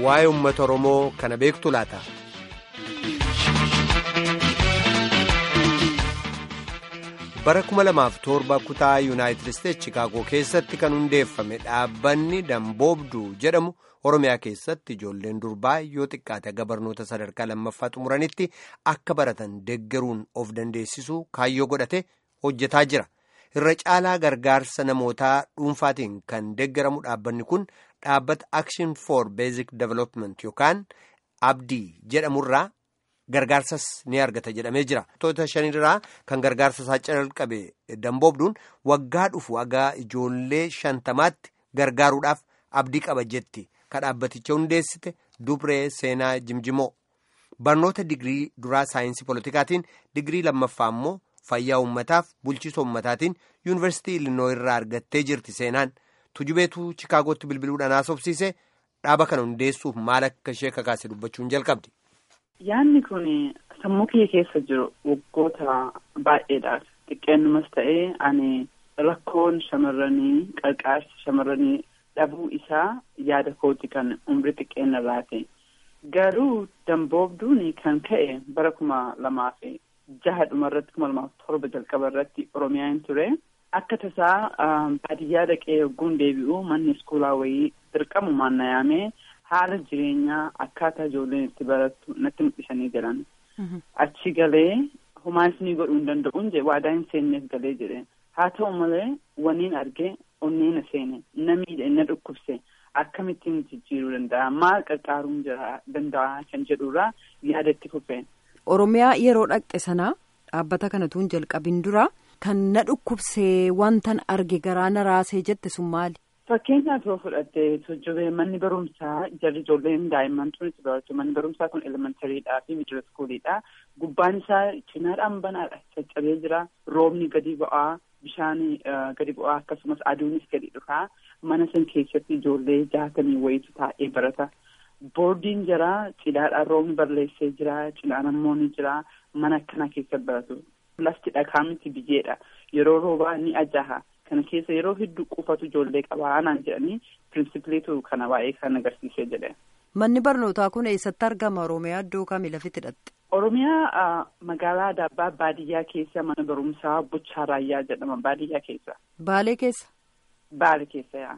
waa'ee uummata Oromoo kana beektu laata? bara 2007 kutaa yuunaayitid isteetsi chicaagoo keessatti kan hundeeffame dhaabbanni damboobduu jedhamu oromiyaa keessatti ijoolleen durbaa yoo xiqqaate aga barnoota sadarkaa lammaffaa xumuranitti akka baratan deggeruun of dandeessisuu kaayyoo godhate hojjetaa jira irra caalaa gargaarsa namootaa dhuunfaatiin kan deggeramu dhaabbanni kun dhaabbata action for basic development yookaan abdii jedhamurraa. Gargaarsas ni argata jedhamee jira. Toota shanirraa kan gargaarsa isaa calqabe damboobduun waggaa dhufu hagaa ijoollee shantamaatti gargaaruudhaaf abdii qaba jetti. Ka dhaabbaticha hundeessite Dubree Seenaa Jimjimoo. Barnoota digirii duraa saayinsii politikaatiin digirii lammaffaa immoo fayyaa uummataaf bulchiisa uummataatiin yuunivarsiitii Ilinoo irraa argattee jirti seenaan. Tujubeetu Chikaagootti bilbiluudhaan haasofsiise dhaaba kana hundeessuuf maal akka ishee kakaase dubbachuun jalqabdi. Yaanni kun sammuu kiyya keessa jiru waggoota baay'eedhaaf xiqqeennumas ta'ee ani rakkoon shamarranii qarqaarsi shamarranii dhabuu isaa yaada kooti kan umrii xiqqeenna irraati. Garuu damboobduun kan ka'e bara kuma lamaa fi jaha dhuma irratti kuma lamaaf torba jalqaba irratti Oromiyaan ture. Akka tasaa baadiyyaa dhaqee yogguun deebi'u manni iskuulaa wayii dirqamu maannayaamee haala jireenyaa akkaataa ijoolleen itti barattu natti mul'isanii jiran. Achi galee homaas ni godhuu hin danda'uun jedhe waadaa hin seenneef galee jedhe. Haa ta'u malee waniin argee onnee na seene na miidhe na dhukkubse akkamittiin jijjiiruu danda'a maal qarqaaruun danda'a kan jedhurraa yaada itti fufe. Oromiyaa yeroo dhaqxe sanaa dhaabbata kanatu hin jalqabin dura kan na dhukkubsee wantan arge garaa na raasee jette sun maali? Fakkeenyaaf yoo fudhatte tojjobee manni barumsaa jarri ijoolleen daa'imman tun itti baratu manni barumsaa kun elementariidhaa fi miidiyoo iskuuliidha. Gubbaan isaa cinaadhaan banaadha. Caccabee jira. Roobni gadi bu'aa. Bishaan gadi bu'aa akkasumas aduunis gadi dhufaa. Mana san keessatti ijoollee jaatamii wayitu taa'ee barata. Boordiin jira. Cilaadhaan roobni barreessee jira. Cilaan ammoo ni jira. Mana akkanaa keessa baratu. Lafti dhagaa miti biyyeedha. Yeroo roobaa ni ajaaha. Kana keessa yeroo hedduu qufatu ijoollee qabaa naan jedhanii pirinsipiliitu kana baay'ee kan agarsiisee jedhe. Manni barnootaa kun eessatti argama Oromiyaa iddoo kamii lafitti hidhatte? Oromiyaa magaalaa Adaabbaa baadiyyaa keessa mana barumsaa Buchaa Raayyaa jedhama baadiyyaa keessa. Baalee keessa? Baalee keessa yaa.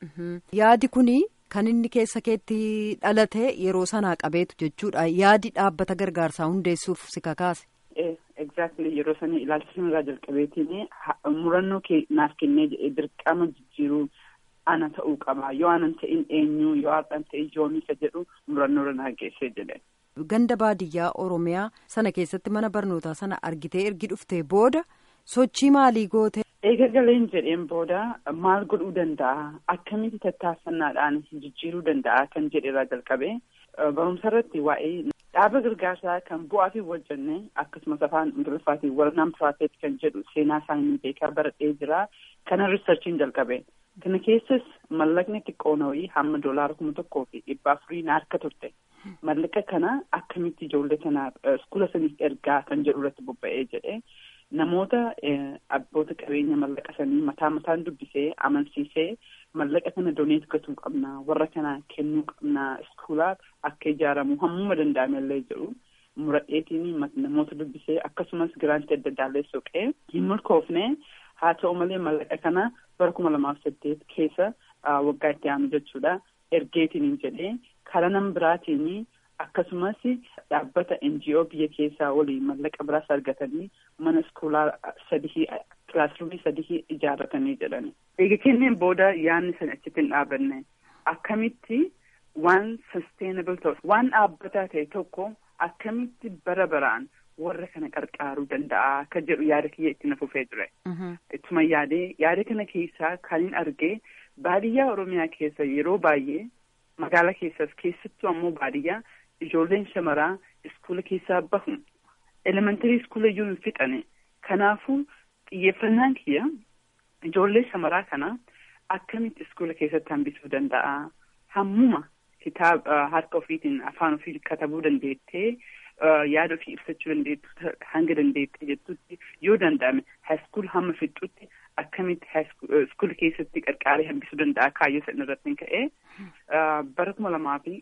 Yaadi kuni kan inni keessa keetti dhalate yeroo sanaa qabeetu jechuudha. Yaadi dhaabbata gargaarsaa hundeessuuf si kakaase. Exactly yeroo sanii ilaalcha sanarraa jalqabeetiin murannoo naaf kennee jedhee dirqama jijjiiruu ana ta'uu qaba yoo anan ta'in eenyu yoo har'an ta'e yoomisa jedhu murannoo irra naa geessee jedhe. Ganda baadiyyaa Oromiyaa sana keessatti mana barnootaa sana argitee ergi dhuftee booda sochii maalii goote? Eega galeen jedheen booda maal godhuu danda'a akkamitti tattaaffannaadhaan jijjiiruu danda'a kan jedhe irraa jalqabe barumsa irratti waa'ee. Dhaaba gargaarsaa kan bu'aa fi wajjanne akkasumas afaan ingiliffaatiin walnaan piraafeet kan jedhu seenaa isaanii beekaa baradhee jira. Kana riisarchiin jalqabe. Kana keessas mallaqni xiqqoon wayii hamma doolaara kuma tokkoo fi dhibba afurii na harka turte. Mallaqa kana akkamitti ijoollee kana iskuula saniif ergaa kan jedhu irratti bobba'ee jedhe. Namoota abboota qabeenya mallaqa sanii mataa mataan dubbisee amansiisee mallaqa kana doneet gatuu qabna warra kana kennuu qabna iskuulaaf akka ijaaramu hammuma danda'ame illee jedhu muradheetiin namoota dubbisee akkasumas giraantii adda addaallee soqee hin milkoofne haa ta'u malee mallaqa kana bara kuma lamaaf saddeet keessa waggaa itti aanu jechuudha ergeetiin jedhee karaa nama biraatiin akkasumas dhaabbata NGO biyya keessaa waliin mallaqa biraas argatanii mana iskuulaa sadii kilaasruumii sadii ijaarratanii jedhani. Eega kenneen booda yaadni sana achitti hin dhaabanne akkamitti waan sustainable ta'u waan dhaabbataa ta'e tokko akkamitti bara baraan warra kana qarqaaruu danda'a kan jedhu yaada kiyya itti na fufee ture. Ittuma yaadee yaada kana keessaa kan hin argee baadiyyaa Oromiyaa keessa yeroo baay'ee magaalaa keessas keessattuu ammoo baadiyyaa ijoolleen shamaraa iskuula keessaa bahu elementarii iskuula iyyuu hin fixane kanaafuu xiyyeeffannaan kiyya ijoollee shamaraa kana akkamitti iskuula keessatti hambisuu danda'a hammuma kitaaba harka ofiitiin afaan ofii katabuu dandeettee yaada ofii ibsachuu dandeettu hanga dandeettee jettutti yoo danda'ame haaskuul hamma fixxutti akkamitti iskuula keessatti qarqaaree hambisuu danda'a kaayyoo sana irratti ka'ee bara kuma lamaa fi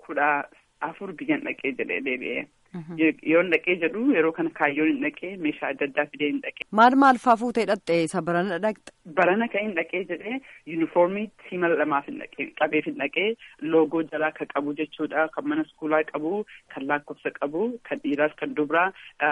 kudha afur biyyan dhaqee jedhee deebi'ee. Yoon dhaqee jedhu yeroo kana kaayyoon hin dhaqee meeshaa adda addaa fidee hin dhaqee. Maal maal faa fuutee dhaqxee isa barana dhaqxe? Barana kan hin dhaqee jedhee yuunifoormii simala lamaaf hin dhaqee qabeef hin dhaqee loogoo jalaa kan qabu jechuudha kan mana iskuulaa qabu kan lakkoofsa qabu kan dhiiraas kan dubaraa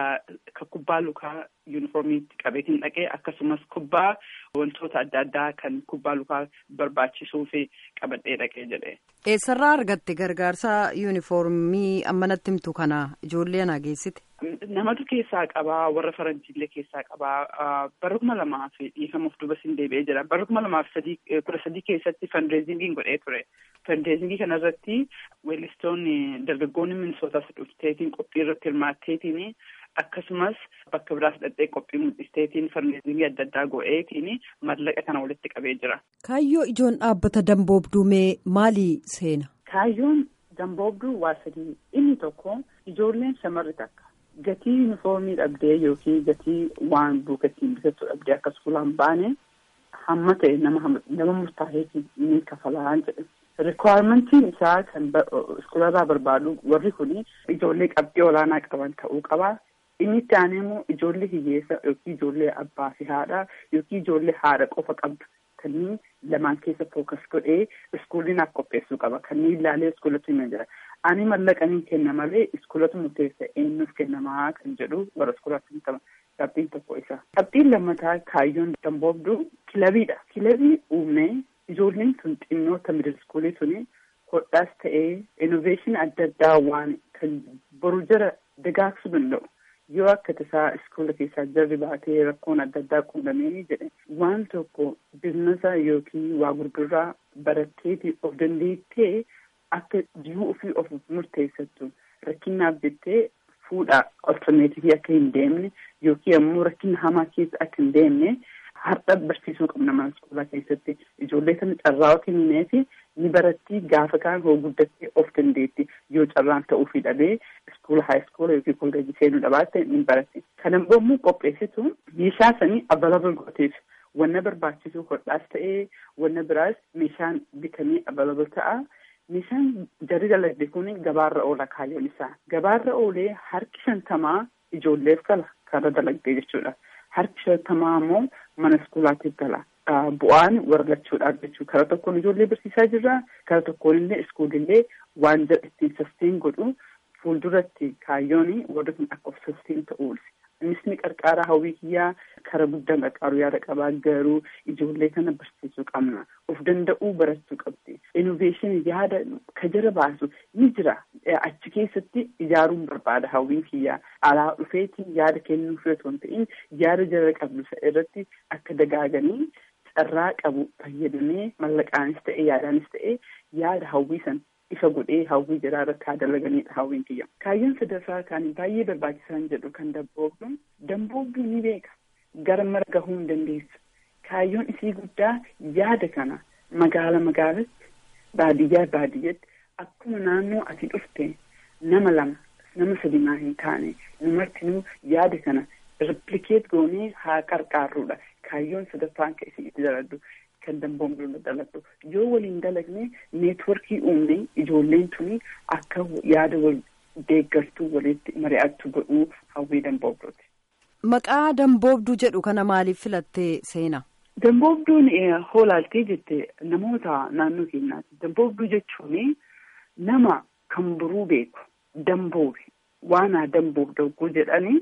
kan kubbaa lukaa yuunifoormiitti qabeef hin dhaqee akkasumas kubbaa wantoota adda addaa kan kubbaa lukaa barbaachisuu fi qabadhee dhaqee jedhee. Eessarraa argatte gargaarsa yuunifoormii ammanatti himtu kana ijoollee anaa geessite? Namatu keessaa qabaa warra faranjiillee keessaa qabaa bara kuma lamaa fi dhiifama of duuba siin deebi'ee jira bara kuma lamaa fi sadii kudha sadii keessatti fandireezingii godhee ture fandireezingii kanarratti weellistoonni dargaggoonni minisootaas dhufteetiin qophii irratti hirmaatteetiin akkasumas bakka biraas dhaqxee qophii mul'isteetiin fandireezingii adda addaa godheetiin mallaqa kana walitti qabee jira. Kaayyoo ijoon dhaabbata damboobduu mee maalii seena? Kaayyoon damboobduu waa sadii inni tokko ijoolleen shamarri takka. gatii yuunifoormii dhabdee yookiin gatii waan buukattiin bitattu dhabdee akka iskuulaan baane hamma ta'e nama nama murtaa'eetiin ni kafalaa jedhe. Rikwaarmentiin isaa kan iskuularraa barbaadu warri kun ijoollee qabxii olaanaa qaban ta'uu qaba. Inni itti aanee immoo ijoollee hiyyeessa yookiin ijoollee abbaa fi haadha yookiin ijoollee haadha qofa qabdu kanneen lamaan keessa fookas godhee iskuuliin akka qopheessuu qaba. Kanneen ilaalee iskuulatti himee jira. Ani mallaqaniin kenna malee iskuulatu murteessa eenyuuf kennamaa kan jedhu warra iskuulaatti himtama. Qabxiin tokko isa. Qabxiin lammataa kaayyoon damboobduu kilabiidha. Kilabii uumnee ijoolleen sun xinnoota miidil iskuulii suni hodhaas ta'ee innoveeshinii adda addaa waan kan boru jara dagaagsuu danda'u. Yoo akka tasaa iskuula keessaa jarri baatee rakkoon adda addaa quunnamee jedhe waan tokko biizinasa yookiin waa gurguraa baratteeti of dandeettee akka jiruu ofii of murteessattu rakkinaaf jettee fuudha olterneetivii akka hin deemne yookiin ammoo rakkina hamaa keessa akka hin deemne har'a barsiisuu qabna mana iskuulaa keessatti ijoollee sana carraa kenninee fi ni baratti gaafa kaan hoo guddattee of dandeetti yoo carraan ta'uufii dhabee iskuula haa iskuula yookiin kolleejii seenuu dhabaatte ni baratti. Kana immoo qopheessitu meeshaa sanii abalabal gooteef wanna barbaachisu hodhaas ta'ee wanna biraas meeshaan bitamee abalabal ta'a. Meeshaan jarri dalagde kun gabaarra oola kaayyoon isaa. Gabaarra oolee harki shantamaa ijoolleef gala karra dalagdee jechuudha. Harki shantamaa immoo mana iskuulaatiif gala. Bu'aan warra lachuudhaaf jechuudha. Kara tokkoon ijoollee barsiisaa jirra. Kara tokkoon illee iskuulillee waan ittiin sastiin godhu fuulduratti kaayyoon warri kun akka of sastiin ta'uuti. Innis ni qarqaaraa hawwii kiyyaa kara guddaan qarqaaru yaada qabaa garuu ijoollee kana barsiisuu qabna. Of danda'uu barachuu qabdi. Innoveeshinii yaada ka jara baasu ni jira. Achi keessatti ijaaruun barbaada hawwiin kiyyaa. Alaa dhufeetiin yaada kennuu fi otoo hin ta'in yaada jara qabdu irratti akka dagaaganii carraa qabu fayyadamee mallaqaanis ta'e yaadaanis ta'e yaada hawwii san ifa godhee hawwii jiraa irratti haa dalaganiidha hawwiin kiyya. Kaayyoon sadaffaa kan baay'ee barbaachisan jedhu kan damboobduun damboobduu ni beeka. Gara mara gahuu hin dandeessu. Kaayyoon isii guddaa yaada kana magaala magaalatti baadiyyaa baadiyyatti akkuma naannoo ati dhufte nama lama nama sadi maa hin taane numartinuu yaada kana replikeet goonee haa qarqaarruudha. Kaayyoon sadaffaan kan isin itti daladhu. kan damboobduu daladhu yoo waliin dalagne neetworkii uumne ijoolleen tuni akka yaada wal deeggartuu walitti mari'attu godhuu hawwii damboobduuti. Maqaa damboobduu jedhu kana maaliif filattee seena? Damboobduun hoolaaltee jette namoota naannoo keenyaati. Damboobduu jechuun nama kan buruu beeku damboobi waan haa damboobduu jedhanii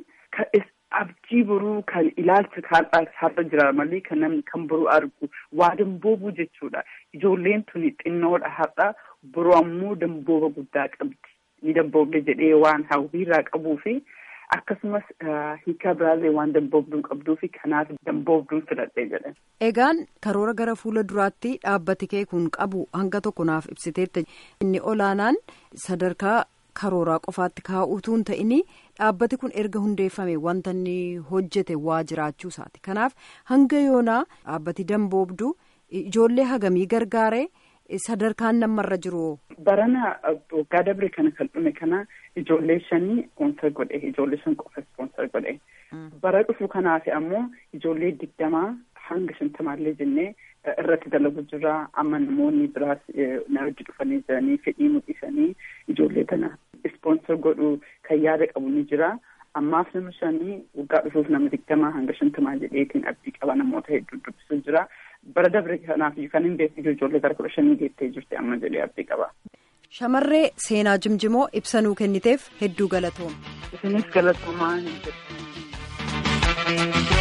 abjii boruu kan ilaalcha har'a jira malee kan namni kan boruu argu waa damboobuu jechuudha. Ijoolleen tuni xinnoodha har'a boruu ammoo dambooba guddaa qabdi. Ni damboobde jedhee waan hawwiirraa qabuu fi akkasumas hiikaa biraallee waan damboobduun qabduu fi kanaaf damboobduun filadhee jedhan. Egaan karoora gara fuula duraatti dhaabbati kee kun qabu hanga tokko naaf ibsiteetta. Inni olaanaan sadarkaa karooraa qofaatti kaa'uutu hin ta'in dhaabbati kun erga hundeeffame wanta inni hojjete waa jiraachuu isaati. Kanaaf hanga yoonaa dhaabbati damboobduu ijoollee hagamii gargaaree sadarkaan namarra jiru. Barana waggaa dabre kana kan dhume kana ijoollee shanii ispoonsar godhe ijoollee shan qofa ispoonsar godhe. Bara dhufu kanaaf ammoo ijoollee digdamaa hanga shantamaallee jennee irratti dalagu jirra amma namoonni biraas na hojii dhufanii jiranii fedhii mul'isanii ijoollee kana ispoonsor godhu kan yaada qabu ni jira. ammaaf nama shanii waggaa dhufuuf nama digdamaa hanga shantamaa jedheetiin abdii qaba namoota hedduu dubbisuu jira bara dabre kanaaf kan hin beekne ijoollee gara kudha shanii geettee jirti amma jedhee abdii qaba. Shamarree seenaa jimjimoo ibsanuu kenniteef hedduu galatooma. Isinis galatoomaa hin jedhu.